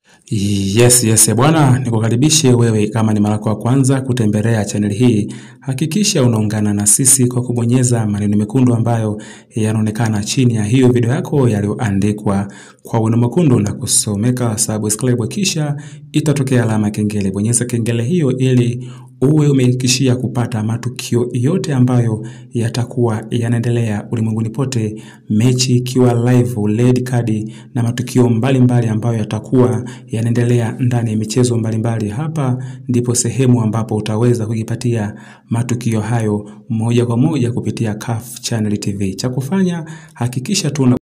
Yes, yes, bwana, nikukaribishe wewe kama ni mara yako ya kwanza kutembelea channel hii. Hakikisha unaungana na sisi kwa kubonyeza maneno mekundu ambayo yanaonekana chini ya hiyo video yako yaliyoandikwa kwa wino mwekundu na kusomeka subscribe, kisha itatokea alama kengele. Bonyeza kengele hiyo ili uwe umehakikishia kupata matukio yote ambayo yatakuwa yanaendelea ulimwenguni pote, mechi ikiwa live, red card na matukio mbalimbali mbali ambayo yatakuwa yanaendelea ndani ya michezo mbalimbali. Hapa ndipo sehemu ambapo utaweza kujipatia matukio hayo moja kwa moja kupitia CAF Channel TV. Cha kufanya hakikisha tu